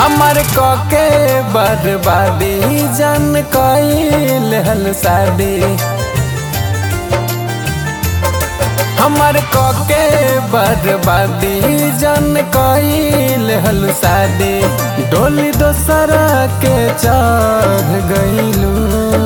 हमर कके बर्बादी जन कइल हल शादी हमर कके बर्बादी जन कइल हल शादी डोली दोसरा के चढ़ गइलू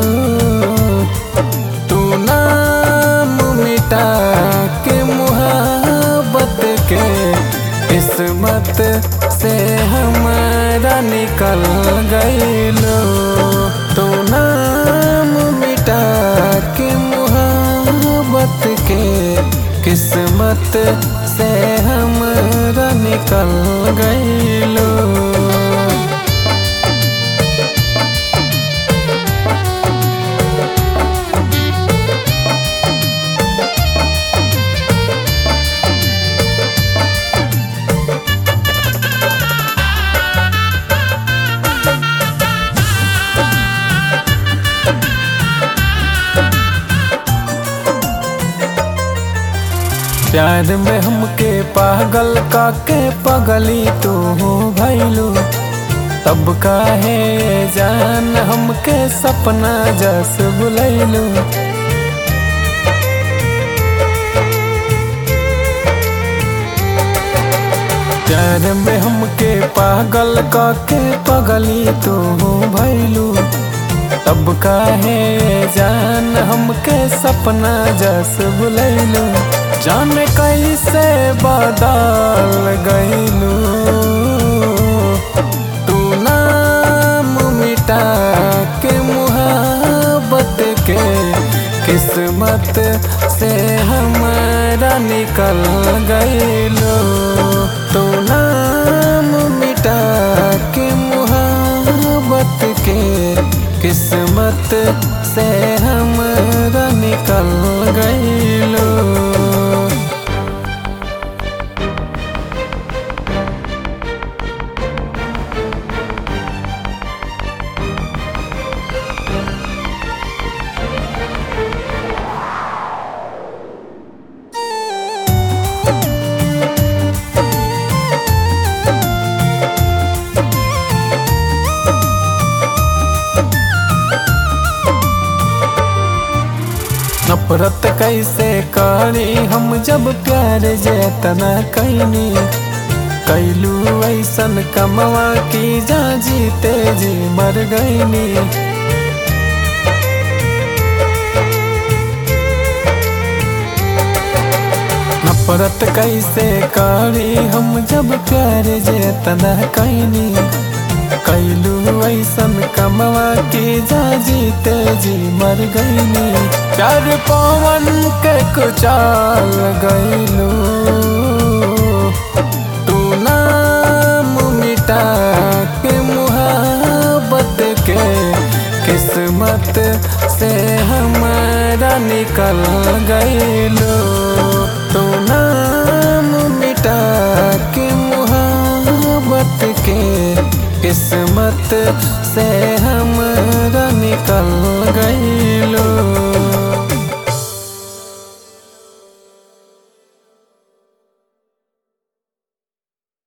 तू नाम मिटा के मुहब्बत के किस्मत से हमारा निकल गइलो तू नाम मिटा के मुहब्बत के किस्मत से हमारा निकल गइलो प्यार में हमके पागल काके पगली तू भैलू तब काहे जान हमके सपना जस बुलैलू प्यार में हमके पागल काके पगली तू भैलू तब काहे जान हमके सपना जस बुलैलू जान कैसे बदल गइलू तू नाम मिटा के मुहब्बत के किस्मत से हमारा निकल गइलो तू नाम मिटा के मुहब्बत के किस्मत से हमारा निकल गइलो नफरत कैसे करी हम जब प्यार जेतना कैनी कैलू ऐसन कमवा की जा जीते जी मर गईनी नफरत कैसे करी हम जब प्यार जेतना कैनी कैलू ऐसन कमवा के जा जीते जी मर गईनी प्यार पवन के कुचाल गईलू तू नाम मिटा के मुहब्बत के किस्मत से हमारा निकल गईलो तू नाम मिटा के मुहब्बत के किस्मत से हमारा निकल गई